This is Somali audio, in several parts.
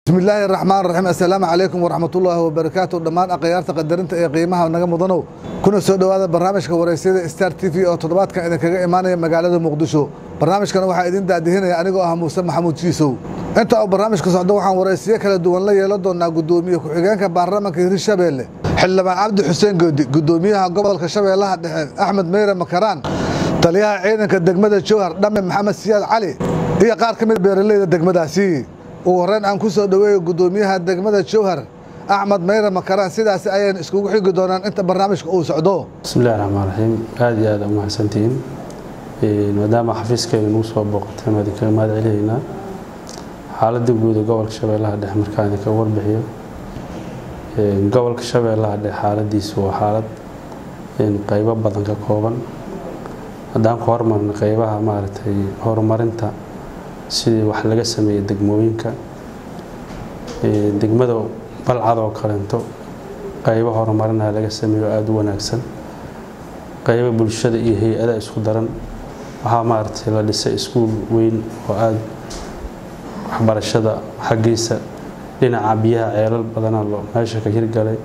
bismillaahi raxmaan raxiim assalaamu calaykum waraxmatullaahi wabarakaatu dhammaan akhyaarta qadarinta ee qiimaha naga mudanow kuna soo dhowaada barnaamijka waraysyada star t v oo toddobaadkan idinkaga imaanaya magaalada muqdisho barnaamijkan waxaa idin daadihinaya anigoo ah muuse maxamuud jiisow inta uu barnaamijka socdo waxaan waraysiyo kala duwan la yeelan doonaa guddoomiye ku-xigeenka baarlamaanka hirshabeelle xildhibaan cabdi xuseen goodi guddoomiyaha gobolka shabeellaha dhexe axmed meyre makaraan taliyaha ciidanka degmada jowhar dhamme maxamed siyaad cali iyo qaar ka mid beeraleyda degmadaasi ugu horreyn aan ku soo dhoweeyo guddoomiyaha degmada jowhar axmed meyre makaraan sidaasi ayaynu iskugu xigi doonaan inta barnaamijka uu socdo bismillahi raxmaan raxiim aada iyo aada u mahadsantihiin maadaama xafiiskeena nagu soo booqateen waa idinkaga mahad celinaynaa xaaladda guud ee gobolka shabeellaha dhexe markaan idinkaga warbixiyo gobolka shabeellaha dhexe xaaladiisu waa xaalad qeybo badan ka kooban haddaan ku hormarno qeybaha maaragtay horumarinta sidii wax laga sameeyey degmooyinka degmada balcad oo kaleento qeybo horumarinaha laga sameeyo aada u wanaagsan qeybo bulshada iyo hay-ada isku daran waxaa maaragtay la dhisay iskuul weyn oo aada waxbarashada xaggiisa dhinaca biyaha ceelal badana meesha ka hirgalay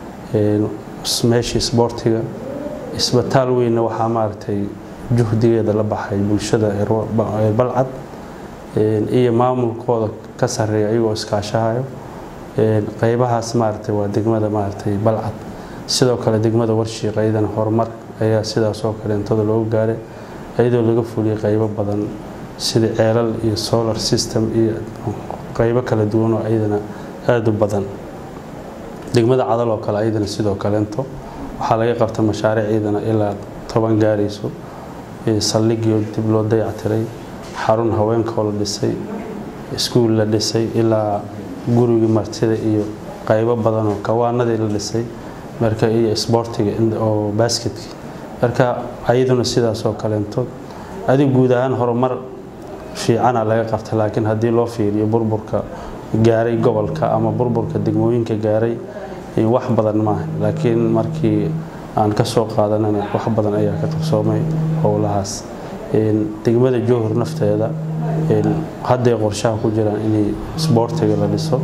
meeshii isboortiga isbitaal weynna waxaa maaragtay juhdigeeda la baxay bulshada reer balcad iyo maamulkooda ka sareeya iyagoo iskaashahayo qeybahaas maaragtay waa degmada maaragtay balcad sidoo kale degmada warshiiq ayadana horumar ayaa sidaasoo kaleentada loogu gaaray iyadoo laga fuliyay qeybo badan sida ceelal iyo solar system iyo qeybo kala duwan oo ayadana aada u badan degmada cadal oo kale ayadana sidoo kaleento waxaa laga qabta mashaariic ciidana ilaa toban gaarayso saldhigii dib loo dayactiray xarun haweenkoo la dhisay iskuul la dhisay ilaa gurigii martida iyo qeybo badan oo kawaanadii la dhisay marka iyo isboortiga oo basketkii marka ayaduna sidaasoo kaleentood adig guud ahaan horumar fiicana laga qabta laakiin haddii loo fiiriyo burburka gaaray gobolka ama burburka degmooyinka gaaray wax badan maaha laakiin markii aan ka soo qaadanana wax badan ayaa ka qabsoomay howlahaas degmada jowhar nafteeda hadday qorshaha ku jiraan inay isboortiga la dhiso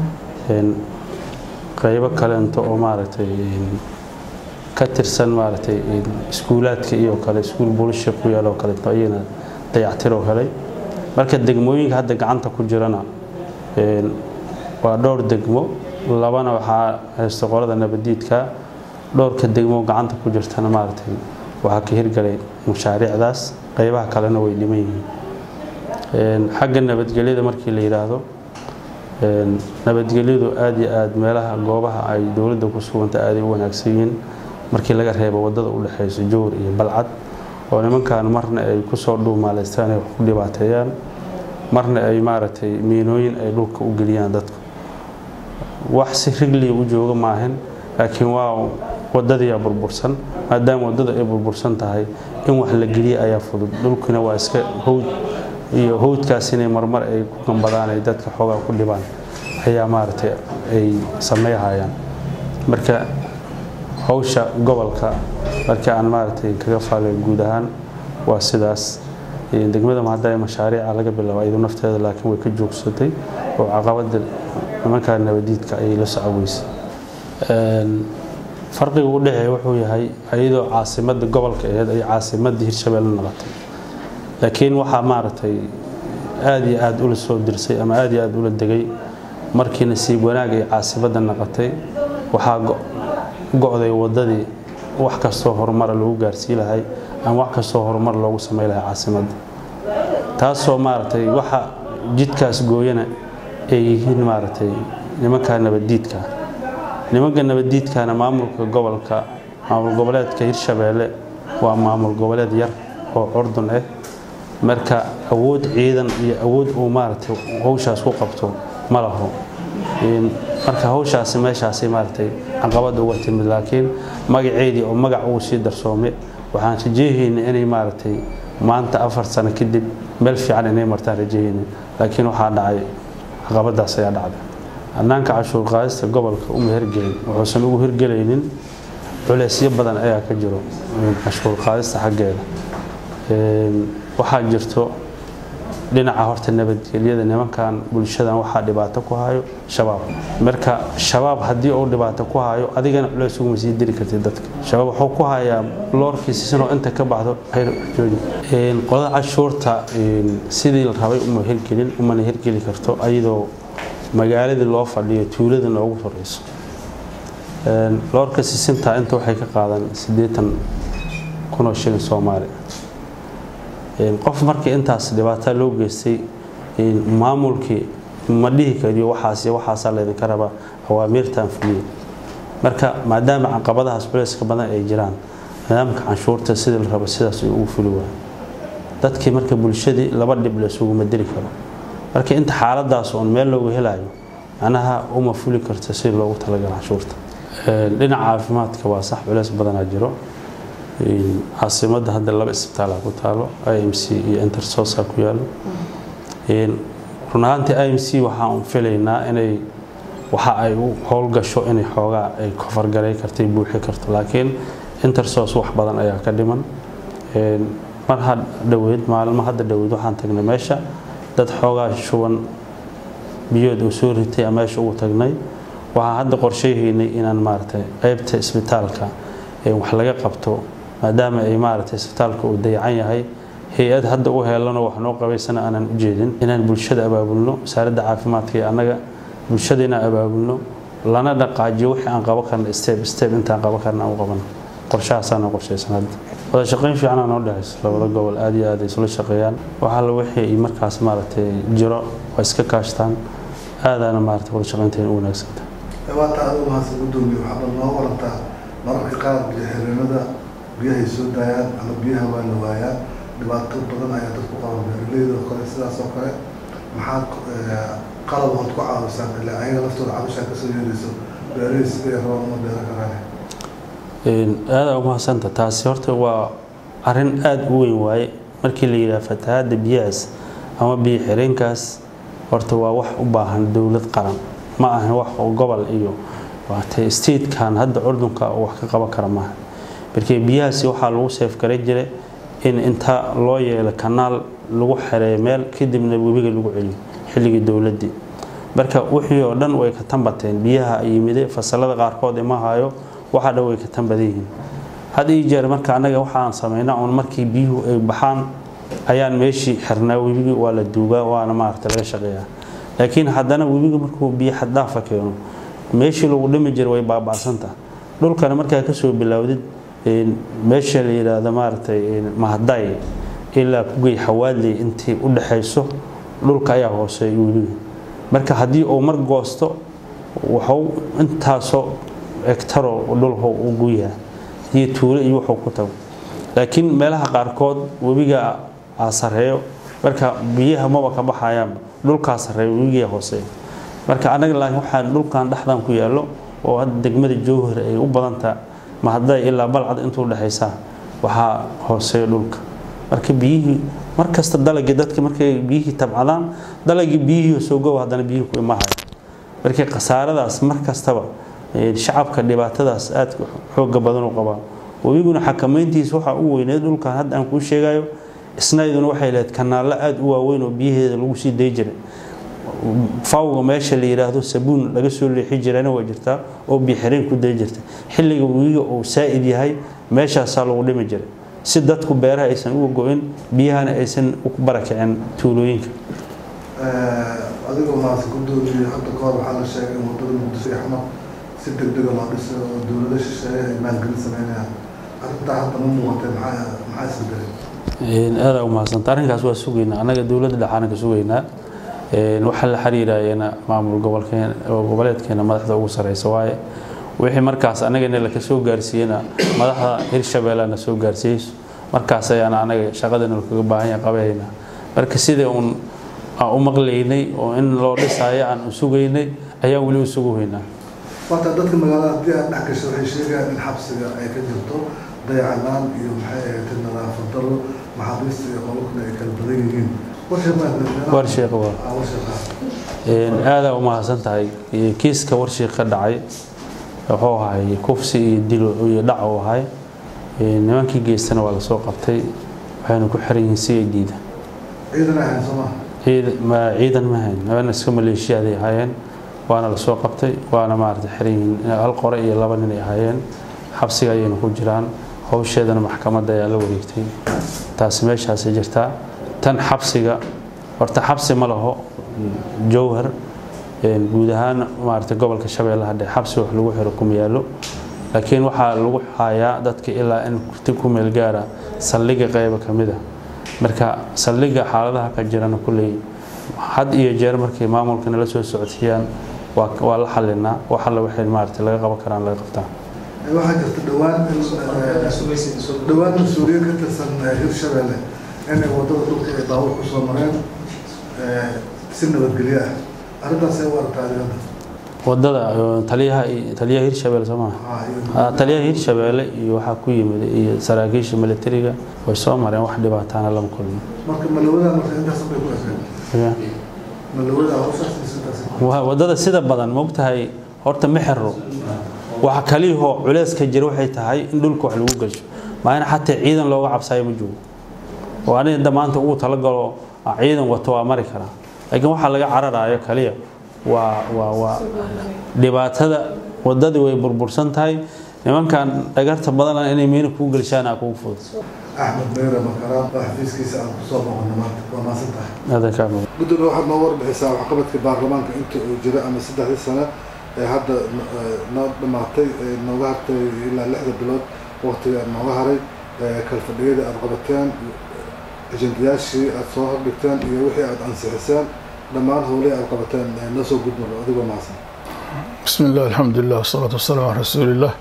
qeybo kaleento oo maaragtay ka tirsan maaragtay iskuulaadka iyo kale iskuul buulisha ku yaal oo kaleeto ayana dayactiroo helay marka degmooyinka hadda gacanta ku jirana waa dhowr degmo labana waxaa haysta qolada nabadiidka dhowrka degmo gacanta ku jirtana maaragtay waxaa ka hirgalay mashaariicdaas qeybaha kalena way dhiman yihiin xagga nabadgelyada markii la yidhaahdo nabadgelyadu aada iyo aada meelaha goobaha ay dowladda ku suganta aaday u wanaagsan yihiin markii laga reebo wadada u dhexeyso jowr iyo balcad oo nimankan marna ay kusoo dhuumaaleystaan ay wax ku dhibaateeyaan marna ay maaragtay miinooyin ay dhulka u geliyaan dadku wax si rigliya u jooga maahan laakiin waa wadadiyaa burbursan maadaama wadada ay burbursan tahay in wax la geliya ayaa fudud dhulkina waa iska howd iyo howdkaas inay marmar ay ku gambadaan ay dadka xoogaa ku dhibaan ayaa maaragtay ay sameeyhayaan marka howsha gobolka markii aan maaragtay kaga faalay guud ahaan waa sidaas degmada hadda mashaariica laga bilaabo iyadu nafteeda laakiin way ka joogsatay oo caqabada nimankaa nabadiidka ayay la socoweysay farqiga u dhexeeya wuxuu yahay iyadoo caasimada gobolka aheed ay caasimadii hirshabeelle noqotay laakiin waxaa maaragtay aada iyo aada ula soo dirsay ama aada iyo aada ula degay markii nasiib wanaag ay caasimada noqotay waxaa go-day wadadii wax kastoo horumara lagu gaarsii lahay ama wax kastoo horumar loogu samey lahay caasimadda taasoo maaragtay waxa jidkaas gooyana ay yihiin maaragtay nimanka nabaddiidka nimanka nabaddiidkana maamulka gobolka maamul goboleedka hirshabeelle waa maamul goboleed yar oo curdun ah marka awood ciidan iyo awood uu maaragtay howshaas ku qabto ma laho marka howshaasi meeshaasi maaragtay caqabada uga timid laakiin magaceedii oo magac uu sii darsoome waxaan rajeyhayna inay maaragtay maanta afar sano kadib meel fiican inay martaan rajeyhayna laakiin waxaa dhacay caqabadaas ayaa dhacday hannaanka cashuur qaadista gobolka uma hirgelin wuxuusan ugu hirgelaynin culeysyo badan ayaa ka jiro cashuur qaadista xaggeeda waxaa jirto dhinaca horta nabadgelyada nimankan bulshadan waxaa dhibaato ku hayo shabaab marka shabaab haddii uu dhibaato ku hayo adigana culeys uguma sii diri kartid dadka shabaab wuxuu ku hayaa loorkiisisinoo inta ka baxdo qodada cashuurta sidii la rabay uma hirgelin umana hirgeli karto ayadoo magaaladii loo fadhiyo tuulada noogu horeyso loorka sisinta inta waxay ka qaadan siddeetan kunoo shilin soomaali qof markii intaas dhibaataa loo geystay maamulkii ma dhihi kariyo waxaas waxaasaa laydinka rabaa awaamiirtan fuliyo marka maadaama caqabadahaas culeyska badan ay jiraan nidaamka canshuurta sidii la rabo sidaas ugu fuli waayo dadkii marka bulshadii laba dhib laysuguma diri karo marka inta xaaladaas oon meel looga helayo macnaha uma fuli karta si loogu talagalo canshuurta dhinaca caafimaadka waa sax culeys badanaa jiro caasimadda hadda laba isbitaala ku taalo i m c iyo intersosa ku yaalo run ahaantii i m c waxaan filaynaa inay waxa ay u howlgasho inay xoogaa ay kofargaray kartay buuxi karto laakiin intersos wax badan ayaa ka dhiman mar ha dhoweyd maalmo hadda dhoweyd waxaan tagnay meesha dad xoogaa shuban biyood uu soo ritay a meesha ugu tagnay waxaan hadda qorsheyahaynay inaan maaragtay qeybta isbitaalka wax laga qabto maadaama ay maaragtay isbitaalka uu dayacan yahay hay-ad hadda u heelano wax noo qabaysana aanan u jeedin inaan bulshada abaabulno wasaaradda caafimaadka iyo annaga bulshada inaan abaabulno lana dhaqaajiyo wixii aan qaban karna step step intaan qaban karna aan u qabano qorshahaasaana qorshaysan hadda wada shaqayn fiicanaa noo dhexayso labada gobol aad iyo aad ay isula shaqeeyaan waxaa la wixii ay markaas maaragtay jiro waa iska kaashtaan aadaana maaragtay wada shaqaynteena u wanaagsantahay waata adigu haase gudoomiye waxaad noo warantaa mararka qaar biyo xireenada biyahay soo daayaan ama biyaha waa la waayaan dhibaato badan ayaa dadku qaban beeraleyda oo kale sidaas oo kale maxaad qalab ood ku caawisaan ilaa ayaga laftooda cabashaa kasoo yeerayso beeraley siday rabaan uma beeran karaan aada umahasanta taasi horta waa arin aada u weyn waaye markii la yidhaha fatahaadda biyahaas ama biyo xireenkaas horta waa wax u baahan dowlad qaran ma ahan wax oo gobol iyo waatay statekan hadda curdunka wax ka qaban kara maaha markii biyahaasi waxaa lagu seefgaray jiray in inta loo yeelo kanaal lagu xereeyo meel kadibna webiga lagu celiyo xilligii dowladdii marka wixii oo dhan way ka tambateen biyaha yimide fasalada qaarkood ima hayo waxaa dhan way ka tanbadan yihiin had ii jeer marka annaga waxaan samaynaa uun markii biyuhu ay baxaan ayaan meeshii xirnaa webigii waa la duugaa waana maaragta laga shaqeeyaa laakiin haddana webiga markuu biyo xaddaafa keeno meeshii lagu dhimi jira way baaba'santaha dhulkana markaa kasoo bilowdid meesha la yidhaahdo maaragtay mahday ilaa kugey xawaadley intii u dhaxayso dhulka ayaa hooseeya webiga marka haddii uu mar goosto wuxuu intaasoo egtaro dhulhu u guyaha iyo tuulo iyo wuxuu ku tago laakiin meelaha qaarkood webiga aa sareeyo marka biyaha maba ka baxayaan dhulkaa sareeyo webigaa hooseeya marka anaga laakiin waxaan dhulkan dhexdan ku yaallo oo hadda degmada jowhar ay u badantaa mahadday ilaa balcad intuu dhexaysaa waxaa hooseeya dhulka marka biyihii markasta dalagii dadka markay biyihii tabcadaan dalagii biyihii soo gowa haddana biyihii ku imahaya markii khasaaradaas mar kastaba shacabka dhibaatadaas aad xooga badan u qabaa webiguna xakamayntiisa waxaa u weyneed dhulkan hadda aan kuu sheegayo isnayduna waxay lahayd kanaallo aada u waaweyn oo biyaheeda lagu sii day jiray fawga meesha la yidhaahdo sabuun laga soo leexi jirana waa jirtaa oo biixireen ku day jirta xilliga webiga uu saa'id yahay meeshaasaa lagu dhimi jiray si dadku beeraha aysan uga go-in biyahana aysan u barakicin tuulooyinka adigoo maas gudoomiye hadda kahor waxaa la sheegay in wadada muqdisho iyo xamar si degdega loo dhisay oo dowlado shisheeye ay maalgelin sameynayaan arrintaa hadda ma muuqatee maxaa maxaa isbedelay aada u mahadsanta arrinkaas waa sugaynaa annaga dowladda dhexaana ka sugaynaa waxaa la xiriirayana maamul gobolkeen goboleedkeena madaxda ugu sareysa waaye wixii markaas anagana laka soo gaarsiiyena madaxda hirshabeellana soo gaarsiiyeyso markaas ayaana anaga shaqadana lakaga baahan yahay qabayna marka sidai uun aan u maqlaynay oo in loo dhisaayo aan u sugaynay ayaan weli u sugu weynaa waata dadka magaalada haddii aad dhex gasho waxay sheegayaan in xabsiga ay ka jirto dayacanaan iyo maxay ahayd nadaafad daro maxaabiista iyo qolokuna ay kala badan yihiin warsheekh waa aadaa u mahadsan tahay kiiska warsheekh ka dhacay wuxuu ahay kufsi iyo dilo iyo dhac uu ahay nimankii geystana waa lasoo qabtay waxayna ku xiran yihiin si ay diida ciidan ahayn soo maha ciidan ma hayn habana iska maleeshiyaaday ahaayeen waana lasoo qabtay waana maarata xiran yihiin hal qore iyo laba nin ay ahaayeen xabsiga ayayna ku jiraan howsheedana maxkamadda ayaa la wareegtay taasi meeshaasay jirtaa tan xabsiga horta xabsi ma laho jowhar guud ahaan maarata gobolka shabeellaha dhexe xabsi wax lagu xiro kuma yaallo laakiin waxaa lagu hayaa dadka ilaa in kurti ku meel gaara saldhiga qayba ka mid a marka saldhiga xaaladaha ka jirana kulley had iyo jeer markay maamulka nala soo socodsiiyaan waa la xalinaa wax alla waxay maarata laga qaban karaan laga qabtaa waxaa jirta dhowaan dhowaan mas-uuliyiin ka tirsan hirshabeelle inay wadada dhulka ay daawur ku soo mareen si nabadgelyo ah arrintaasay u aragtaa adigada wadada taliyaha taliyaha hirshabeelle soo maha taliyaha hirshabeelle iyo waxaa ku yimid iyo saraakiisha militariga way soo mareen wax dhibaataana lama kulmin marka malawada marka intaas bay ku ekeen malawada hawshaas intaas wadada sida badan mogtahay horta ma xiro waxa kaliyahoo culeyska jira waxay tahay in dhulka wax lagu gasho maana xataa ciidan looga cabsayo ma joogo oo aniga maanta ugu talagalo ciidan wato waa mari karaa laakiin waxaa laga cararayo kaliya waa waa waa dhibaatada wadadii way burbursan tahay nimankan dhagarta badan inay miina kuu gelshaan aa kugu fudud axmed meyre makaraan oo xafiiskiisa aan kusoo noqono maanta waa maasan tahay adankaa gudoomiye waxaad noo warbixisaa waxqabadka baarlamaanka inta uu jiro ama saddexdii sano ee hadda noo dhammaatay nooga hartay ilaa lixda bilood waqtiga aad nooga haray kalfadhiyadii aad qabateen ajendayaashii aad soo hordhigteen iyo wixii aad ansixiseen dhammaan howlihii aad qabateen noo soo gudmaro adigoo mahadsan بسم الله الحمد لله والصلاة والسلام على رسول الله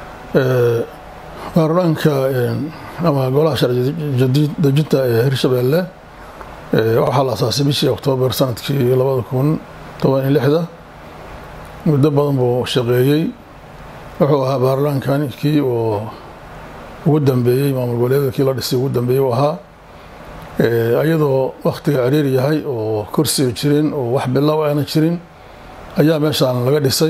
baarlamaanka ama golaha sharci jadiid dejinta ee hirshabeelle waxaa la asaasay bishii oktoobar sanadkii labada kun toban iyo lixda muddo badan buu shaqeeyey wuxuu ahaa baarlamaankan kii oo ugu dambeeyey maamul goboleedyada kii la dhisay ugu dambeeyey uu ahaa iyadoo waktiga ciriir yahay oo kursiga jirin oo wax bilow aana jirin ayaa meeshaan laga dhisay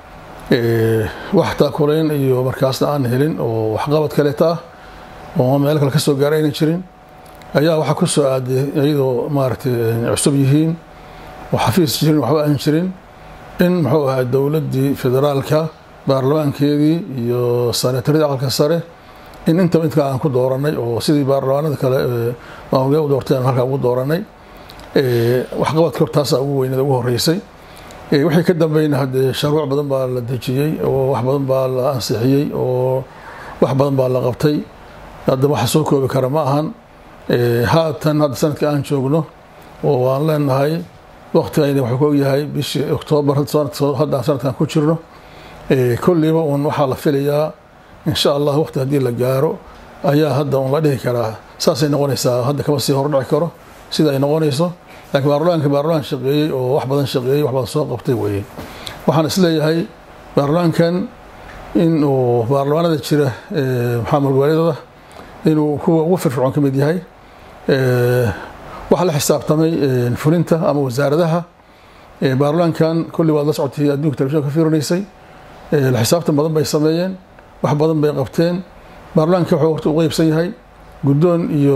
wax taakulayn iyo markaasna aan helin oo waxqabad kaleeta ah oo meel kale kasoo gaara ayna jirin ayaa waxaa ku soo aaday iyadoo maaragtay cusub yihiin oo xafiis jirin waxba aan jirin in muxuu ahaa dowladdii federaalka baarlamaankeedii iyo sanataradii aqalka sare in intaba intka aan ku dooranay oo sidii baarlamaanada kale maamulgee u doorteen halkaa ugu dooranay waxqabadka hortaasaa ugu weyneed ugu horeysay wixii ka dambeyna haddee sharuuc badan baa la dejiyey oo wax badan baa la ansixiyey oo wax badan baa la qabtay hadda waxa soo koobi kara ma ahan haatan hadda sanadka aan joogno oo aan leenahay waktigayna wuxuu ka ogyahay bishii oktoobar haddaan sanadkan ku jirno kolliiba uun waxaa la filayaa insha allah waqti haddii la gaaro ayaa hadda uun la dhihi karaa saasay noqonaysaa hadda kama sii hordhici karo sida ay noqonayso laakiin baarlamaanka baarlamaan shaqeeyey oo wax badan shaqeeyey wax badan soo qabtay weeye waxaan isleeyahay baarlamaankan in uu baarlamaanada jira maxaamul goboleedada inuu kuwa ugu firfircoon ka mid yahay waxaa la xisaabtamay fulinta ama wasaaradaha baarlamaankan kulli waad la socotay adduunka telefishinka ka fiirinaysay la xisaabtan badan bay sameeyeen wax badan bay qabteen baarlamaanka wuxuu horta u qeybsan yahay guddoon iyo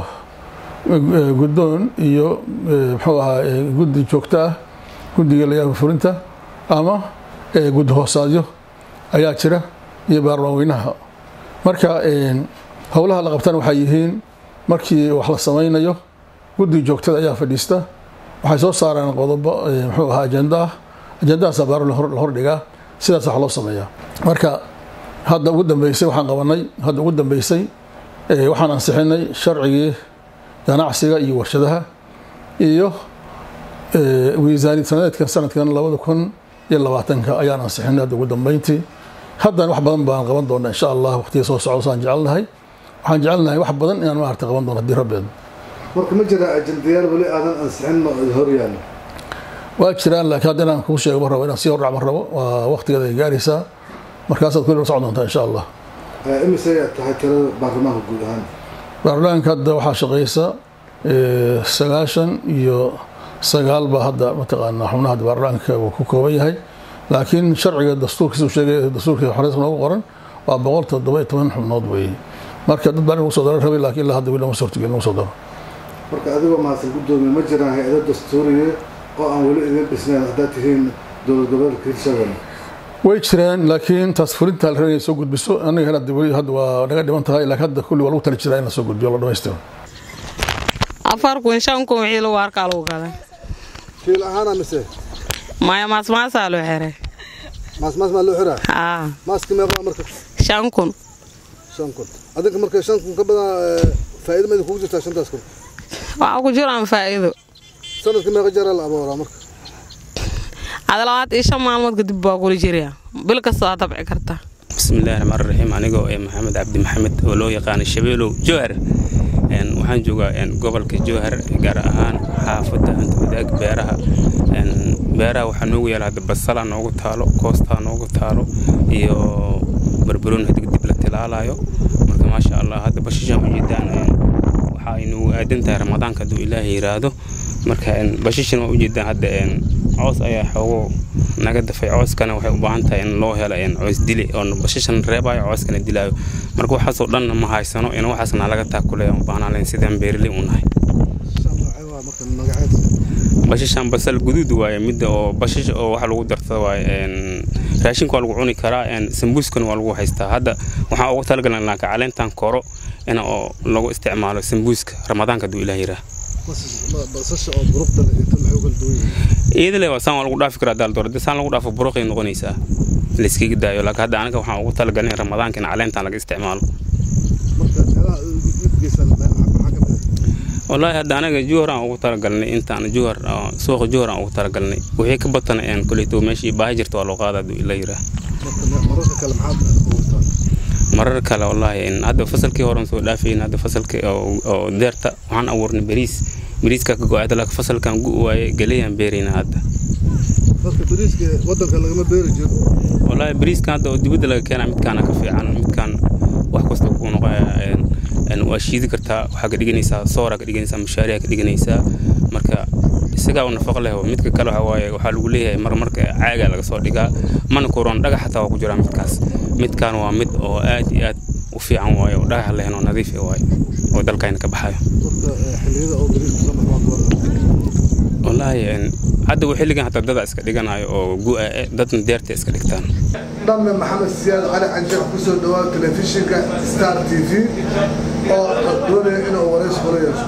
guddoon iyo muxuu ahaa guddi joogto ah guddiga layaaba fulinta ama guddi hoosaadyo ayaa jira iyo baarlamaan weynaha marka howlaha la qabtana waxay yihiin markii wax la samaynayo guddiga joogtada ayaa fadhiista waxay soo saaraan qodobo muxuu ahaa ajenda ah ajendahaasaa baarlamaan la hordhigaa sidaas wax loo sameeyaa marka hadda ugu dambeysay waxaan qabanay hadda ugu dambeysay waxaan ansixinay sharcigii ganacsiga iyo warshadaha iyo miisaaniyad sanadeedkan sanadkan labada kun iyo labaatanka ayaan ansixinay hadda ugu dambeyntii haddan wax badan baan qaban doona insha allah waqtiga soo socdo saan jecelnahay waxaan jecelnahay wax badan inaan maarata qaban doono haddii rabbeed marka ma jira ajendayaal weli aadan ansixin hor yaallo waa jiraan laakiin hadda inaan kuu sheego ma rabo inaan sii hordhac ma rabo waa waqtigeeda ay gaaraysaa markaasaad kulli la socon doontaa insha allah imise ayaa tahay tirada baarlamaanka guud ahaan baarlamaanka hadda waxaa shaqeysa sagaashan iyo sagaal baa hadda mataqaanaa xubnaha hadda baarlamaanka uu ku kooban yahay laakiin sharciga dastuurkiisa uu sheegay dastuurka xoreys noogu qoran waa boqol toddoba iyo toban xubnood weeye marka dad baan in lagu soo daro rabay laakiin ilaa hadda weli lama suurtagelin lagu soo daro marka adigoo mahadsan guddoomiye ma jiraan hay-ado dastuuriye oo aan weli idin dhisnayn haddaad tihiin dowlad goboleedka hirshabelle way jiraan laakiin taas fulinta la rabay inay soo gudbiso anaga hela weli hadda waa naga dhiman tahay laakiin hadda kulli waa lagu tali jiraa in la soo gudbiyo la dhamaystiro afar kun shan kun wixii lagu arkaa lagu gaday kiil ahaana mise maya maasmaasaa loo xiray maas maas maa loo xiraa aa maaski meeqa marka shan kun shan kun adinka marka shan kun ka badan faa'iido ma idin kugu jirtaa shantaas kun waxaa ku jiraan faa'iido sanadka meeqa jeeraa la abooraa marka ada labaad iyo shan maalmood kadib baa kula jiraya bil kasta waa tabci kartaa bismillahi raxmaan raxiim anigoo ee maxamed cabdi maxamed oo loo yaqaano shabeelow jowhar een, waxaan joogaa een, gobolka jowhar gaar ahaan xaafadda hanta wadaag beeraha een, beeraha waxaa noogu yaala hadda basala noogu taalo koostaa noogu taalo iyo barbaroon hadig dib la tilaalayo marka maasha allah hadda bashishaan ujeedaan een, waxa ay noogu aadan tahay ramadaanka hadduu ilaahay yiraahdo marka een, bashishan waa ujeedaan hadda een, coos ayaa xoogo naga dafay cooskana waxay u baahan tahay in loo helo een, coos dili oo bashishan reebayo cooskana dilaayo marka waxaasoo dhan ma haysano in waxaasna laga taakuleeya u baahnaan lahayn sidaan beeraley u nahay shan noocee waa marka magaceed bashishan basal guduud waaye midda oo bashish oo waxa lagu dartada waaye een, raashinka waa lagu cuni karaa een, sambuuskana waa lagu haystaa hadda waxaan ugu talagalan laakiin caleentan koro in oo lagu isticmaalo sambuuska ramadaanka hadduu ilaah yiraa basasha oo buruqda leh inta maxay u kala duwan yihiin iyadale waa saan waa lagu dhaafi karaa daal doorada saan lagu dhaafo buruqay noqonaysaa layskaga daayo laakiin hadda aniga waxaan ugu talagalin in ramadaanka in caleentan laga isticmaalo marka meelaha midkiisa maxaa ka mid ah wallaahi hadda anaga juhar aan ugu talagalnay intaan juhar oo suuqa juhar aan ugu talagalnay wixii ka batana een koleyto meeshii baahi jirta waa loo qaada hadduu ila yiraa marka me- mararka kale maxaad ugutaan marar kale wallaahi in hadda fasalkii horan soo dhaafayn hadda fasalkii oo oo deerta waxaan abuurnay bariis bariiska ka go-aada laakiin fasalkan gu waaye galeyaan beerayna hadda marka bariiska wadanka lagama beeri jiro wallaahi bariiskan hadda oo dibadda laga keenaa midkaana ka fiican midkaan wax kasta kuu noqoya een een waa shiidi kartaa waxaa ka dhiganaysaa sooraa ka dhiganaysaa mushaariyaa ka dhiganaysaa marka isagaa u nafaqo leh midka kale waxa waaye waxaa lagu leeyahay mar marka caagaa laga soo dhigaa mana kuroon dhagax xataa waa ku jiraa midkaas midkaan waa mid oo aad iyo aad u fiican waaye oo dhagax lehen oo nadiif ah waaye oo dalkayna ka baxayo marka eh, xilliyada oo bariiska soo baxo waa wallaahi een hadda uu xilligan hataa dada iska dhiganayo oo gu-a eh, dadna deerta iska dhigtaan dhamme maxamed siyaad cali canjeex ku soo dhawaada telefishinka star t v oo doonaya inuu wareys kula yeesho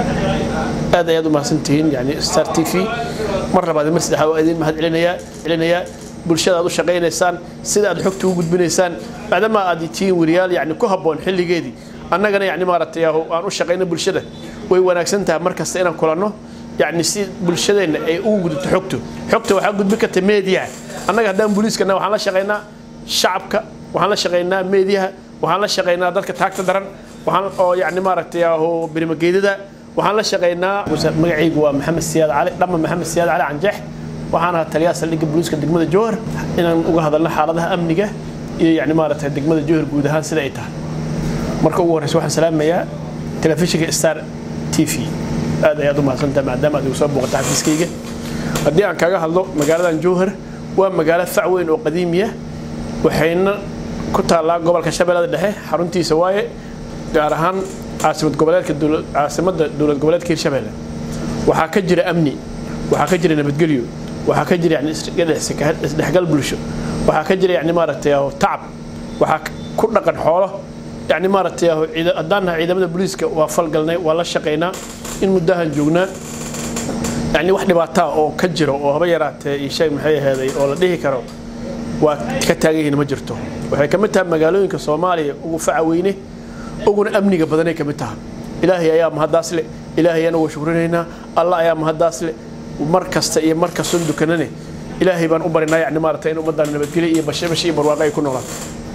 aad ayaad u mahadsantihiin yani star t v mar labaad iyo mar saddexaad waa idin mahad celinayaa celinayaa bulshada aad u shaqaynaysaan sida aad xogta u gudbinaysaan maadaama aad tihiin weriyaal yani ku habboon xilligeedii annagana yani maaragtay ah, aan u shaqayno bulshada way wanaagsan tahay mar kasta inaan kulanno yani si bulshadeenna ay ugu gudubto xogto xogta waxaa gudbin karta meediyaha annaga haddaan booliiskana waxaan la shaqaynaa shacabka waxaan la shaqaynaa meediyaha waxaan la shaqaynaa dadka taagta daran waxaan oo yani maaragtay ah, oo birimageedada waxaan la shaqaynaa magacaygu waa maxamed siyaad cali dhama maxamed siyaad cali canjeex waxaan ahaa taliyaha saldhigga booliiska degmada jowhar inaan uga hadalno xaaladaha amniga iyo yani maaragtay degmada jowhar guud ahaan sida ay tahay marka ugu horreysa waxaan salaamayaa telefishinka star t v aad ayaad u mahadsantahay maadaama aad igu soo booqata xafiiskayga haddii aan kaga hadlo magaaladan jowhar waa magaalo fac weyn oo qadiimiya waxayna ku taallaa gobolka shabeellada dhexe xaruntiisa waaye gaar ahaan caasimad goboleedka dowla- caasimadda dowlad goboleedka hirshabelle waxaa ka jira amni waxaa ka jira nabadgelyo waxaa ka jira yani isdhex- isdhexgal bulsho waxaa ka jira yani maaragtay ah, tacab waxaa ku dhaqan xoolo yani maaragtay ah, ciida- haddaan nahay ciidamada booliiska waa falgalnay waa la shaqaynaa in muddahan joognaa yani wax dhibaataa oo ka jiro oo haba yaraatee ii sheeg maxay aheeday oo la dhihi karo waa ka taagan yihiin ma jirto waxay ka mid tahay magaalooyinka soomaaliya ugu faca weyne uguna amniga badanay ka mid tahay ilaahay ayaa mahaddaas le ilaahay ayaan uga shukrinaynaa allah ayaa mahaddaas le mar kasta iyo mar kastoon dukanane ilaahay baan u barinaa yani maaragtay in ummaddan nabadgelyo iyo bashe bashe iyo barwaaqo ay ku noolaato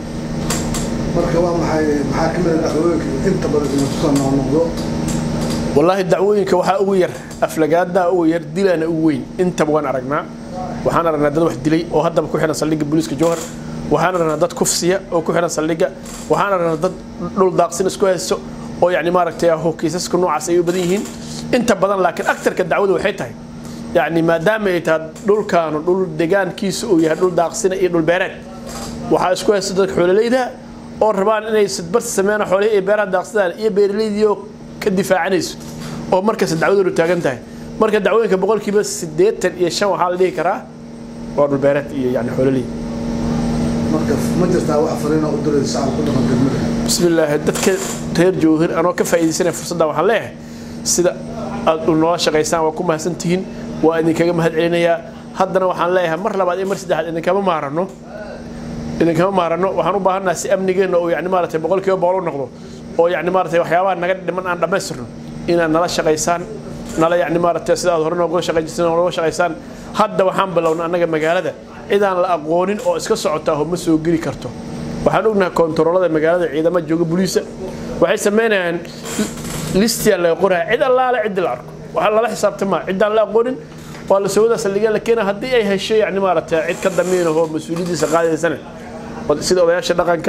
marka waa maxay maxaa ka mid ah dhacdooyinka inta badan inuu kusoo noqnoqdo والله دعوooyinka waxaa ugu yar aflagaada ugu yar dilana ugu weyn intaba waan aragnaa waxaan aragnaa dad wax dilay oo haddaba ku xihan saldhigga booliiska jowhar waxaan aragnaa dad kufsiya oo ku xihan saldhigga waxaan aragnaa dad dhul daaqsin isku haysto oo yani maaragtay ah kiisaska noocaas ay u badan yihiin inta badan laakiin aktarka dacwada waxay tahay yani maadaama ay tahay dhulkaanu dhul degaankiisa uu yahay dhul daaqsina iyo dhul beereed waxaa isku haysta dadka xoololeyda oo rabaan inay sidbar sameeyaan xoolihii iyo beeraha daaqsadaan iyo beeraleydii oo ka difaacanayso oo markasta dacwadoodu taagan tahay marka dacwooyinka boqolkiiba siddeetan iyo shan waxaa la dhihi karaa waa dhulbeereed iyo yani xoololii marka ma jirtaa wax fariina u diray shacabka ku dhaqan degmada بسم الله dadka reer jowhir anoo ka faa'iidaysanaya fursaddan waxaan leeyahay sida aad u noola shaqaysaan waa ku mahadsantihiin waa idinkaga mahad celinayaa haddana waxaan leeyahay mar labaad iyo mar saddexaad idinkama maarano idinkama maarano waxaan u baahannaha si amnigeenna uu yani maaragtay boqolkiiba boqol u noqdo oo yani maaragtay waxyaabaha naga dhiman aan dhammaystirno inaad nala shaqaysaan nala yani maaragtay sida aad hore noogula shaqayn jirteen nooga shaqaysaan hadda waxaan bilownay annaga magaalada cidaan la aqoonin oo iska socotaa ma soo geli karto waxaan ognahay kontaroolada magaalada ciidama jooga buliisa waxay samaynayaan listiyaa laga qoraya cid allaale ciddi la arko waxaa lala xisaabtamaa ciddaan la aqoonin waa la sawada saldhigya la keena haddii ay hesho yani maaragtay cid ka damiin ahoo mas-uuliyaddiisa qaadaysana sida odayaasha dhaqanka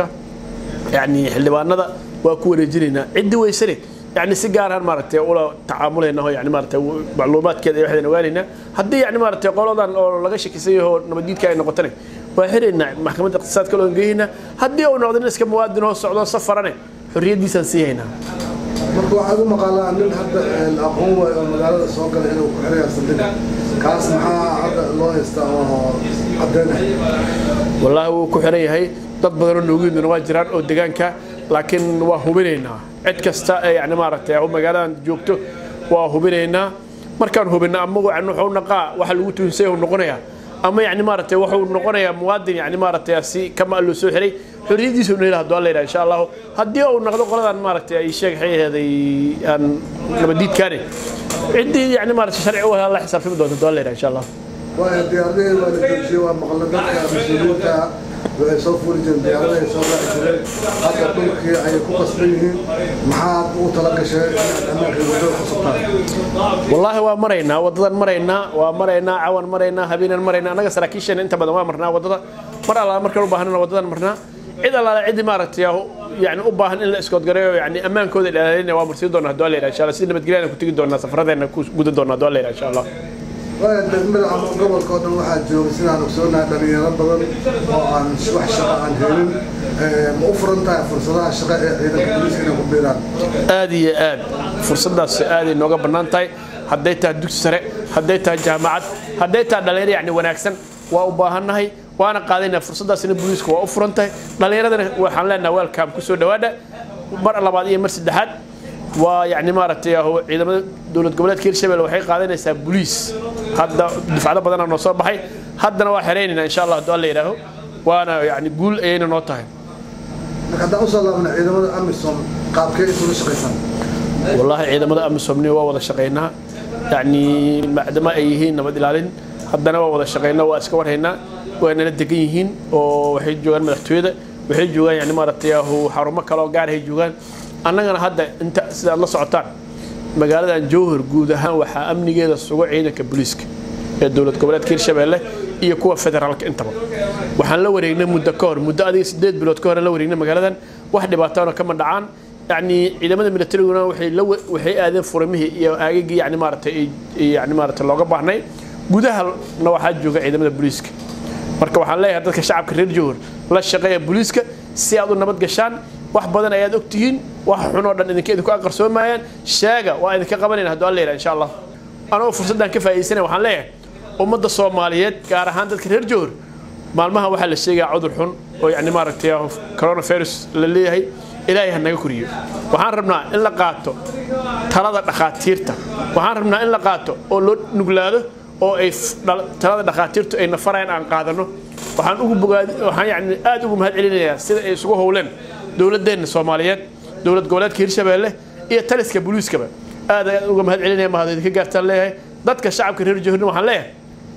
yani xildhibaanada waa ku wareejinaynaa ciddi weysane yani si gaaraan maaragtay ula tacaamulayna oo yani maaragtay macluumaadkeeda iyo waxdaan ogaanaynaa haddii yani maaragtay qoladan oo laga shakisan yaho nabaddiidka ay noqotane waa xiraynaa maxkamadda iqtisaadka loo geynaa haddii uu noqdo nin iska muwaadin oo socdo safarane xorriyaddiisaan sii haynaa marka waxaad u maqaalaa nin hadda la aqoon waayo oo magaalada soo galay inuu ku xiraya saldhiga kaas maxaa hadda loo haystaa oo caddeynaya wallaahi wuu ku xiran yahay dad badanoo noogu yimidna waa jiraan oo deegaanka laakiin waa hubinaynaa cid kasta ee yani maaragtay u magaaladan joogto waa hubinaynaa markaan hubina amagu yani wuxuu naqaa waxa lagu tuhinsay uu noqonayaa ama yani maaragtay wuxuu noqonayaa muwaadin yani maaragtay si kama loo soo xiray xorriyaddiisa uu nayla hadduu alla yidhaha insha allahu haddii uu noqdo qoladan maaragtay ay sheeg xayaheeday aan nabadiidkaane ciddii yani maaragtay sharci u la xisaabtami doonta hadduu alla yidhaha insha allahu waayo diyaaradihii waa la joojiyey waa maqla dadka mas-uuliyiinta waxay soo fuuli jireen diyaaradahay soo raaci jireen hadda dhulkii ayay ku qasban yihiin maxaad ugu tala gashay inaad ammaanka wadada ku subtaan wallaahi waa maraynaa wadadan maraynaa waa maraynaa cawan maraynaa habeenan maraynaa annaga saraakiisheena inta badan waa marnaa wadada mar allaala markaan u baahanana wadadan marnaa cid allaala ciddi maaragtay yani u baahan in la iskoodgareeyo yani ammaankooda ilaalinaya waa marsiin doonaa hadduu alla yidhaha insha allah si nabadgelyana ku tegi doonaa safaradeenna ku gudan doonaa hadduu alla yidhaha insha allah waayo degmada ama gobolka oo dhan waxaa jooga sidaan ogsoonahay dhalinyaro badan oo aan wax shaqo aan helin ma u furan tahay fursadaha shaqo ee ciidanka booliiska inay ku biiraan aad iyo aad fursadaas aaday nooga bannaan tahay hadday tahay dugsi sare hadday tahay jaamacad hadday tahay dhalinyaro yani wanaagsan waa u baahannahay waana qaadaynaa fursadaasina booliiska waa u furan tahay dhallinyaradana waxaan leenahay welcome ku soo dhawaada mar labaad iyo mar saddexaad waa yani maaragtay aho ciidamada dowlad goboleedka hirshabelle waxay qaadanaysaa boliis hadda dufcado badanaa noo soo baxay haddana waa xeraynayna insha allah hadduu alla yidhaaho waana yani guul ayayna noo tahay marka haddaan usoo laabna ciidamada amisom qaabkee isula shaqaysaan wallaahi ciidamada amisomni waa wada shaqaynaa yani maadaama ay yihiin nabad ilaalin haddana waa wada shaqaynaa waa iska warhaynaa waa nala degan yihiin oo waxay joogaan madaxtooyada waxay joogaan yani maaragtay aho xarumo kale oo gaarahay joogaan annagana hadda inta sidaad la socotaan magaaladan jowhar guud ahaan waxaa amnigeeda sugo ciidanka booliiska ee dowlad goboleedka hirshabelle iyo kuwa federaalka intaba waxaan la wareegnay muddo ka hor muddo adiga sideed bilood ka hor la wareegnay magaaladan wax dhibaatoona kama dhacaan yani ciidamada militariguna waxay la waxay aadeen furimihii iyo aagagii yani maaragtay yani maaragtay looga baahnay gudahana waxaa jooga ciidamada booliiska marka waxaan leeyahay dadka shacabka reer jowhar la shaqeeya booliiska si aad u nabad gashaan wax badan ayaad ogtihiin wax xunoo dhan idinka idinku aqarsoomayaan sheega waa idinka qabanayna hadduu alla yidhaha insha allah anoo fursaddan ka faa'iidaysanaya waxaan leeyahay ummadda soomaaliyeed gaar ahaan dadka reer jowhar maalmaha waxaa la sheegaa cudur xun oo yani maaragtay coronavirus la leeyahay ilaahay ha naga koriyo waxaan rabnaa in la qaato talada dhakhaatiirta waxaan rabnaa in la qaato oo loo nuglaado oo ay talada dhakhaatiirtu ay nafarayaan aan qaadano waxaan ugu bogaad waxaan yani aad ugu mahad celinayaa sida ay isugu howleen dowladeenna soomaaliyeed dowlad goboleedka hirshabelle iyo taliska booliiskaba aad ayaan uga mahad celinaya mahad idinka gaartaan leeyahay dadka shacabka reer jowharna waxaan leeyahay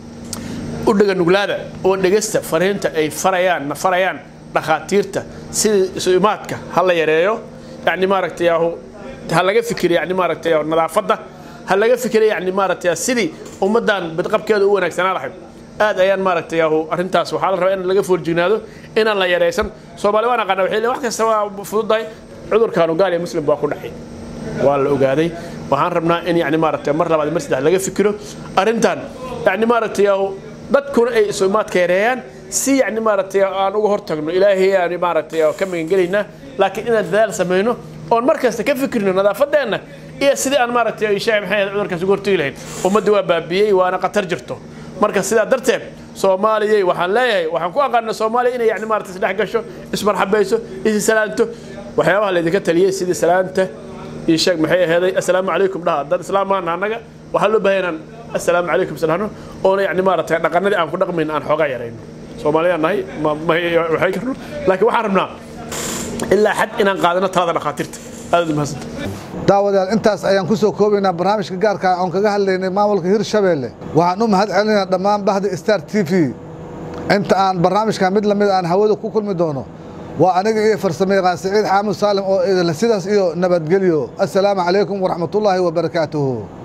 u dhega nuglaada oo dhegesta fariinta ay farayaan na farayaan dhakhaatiirta sidii isu imaadka ha la yareeyo yani maaragtay ha laga fikiro yani maaragtay nadaafadda ha laga fikiro yani maaragtay sidii ummaddan bidqabkeeda u wanaagsanaa lahayd aad ayaan maaragtay arrintaas waxaa la rabaa in laga foorjignaado inaan la yaraysan soomaali waan aqaana waxay wax kasta waa fududahay cudurkaanu gaal iyo muslim baa ku dhacay waa la ogaaday waxaan rabnaa in yani maaragtay mar labaad mar saddex laga fikiro arrintan yani maaragtay dadkuna ay isu imaadka yareeyaan si yani maaragtay aan uga hortagno ilaahay aan maaragtay ka magangelaynaa laakiin inaan dadaal samayno oon mar kasta ka fikirno nadaafadeenna iyo sidii aan maaragtay sheeg maxay ahayd cudurkaas uga hortegi lahayn ummadda waa baabiyey waana khatar jirto marka sidaa darteed soomaaliyay waxaan leeyahay waxaan ku aqaana soomaaliya inay yani maarata isdhex gasho ismarxabayso isi salaanto waxyaabaha laydinka taliyey sidii salaanta iyo sheeg maxay aheeday assalaamu calaykum dhaha dad islaam maana annaga waxaa loo baahan inaan assalaamu calaykum salahno oona yani maaragtay dhaqanadii aan ku dhaqmayn aan xoogaa yarayno soomaaliyaan nahay waxay karno laakiin waxaan rabnaa ilaa xad inaan qaadano talada dhakhaatiirta aad umahadsanta daawadayaal intaas ayaan ku soo koobaynaa barnaamijka gaarka ah oon kaga hadlaynay maamulka hirshabeelle waxaan u mahad celinaynaa dhammaan bahda star t v inta aan barnaamijka mid lamid aan hawada ku kulmi doono waa aniga iyo farsamo yaqaan siciid xaamud saalim oo idinle sidaas iyo nabadgelyo assalaamu calaykum waraxmatullaahi wabarakaatuhu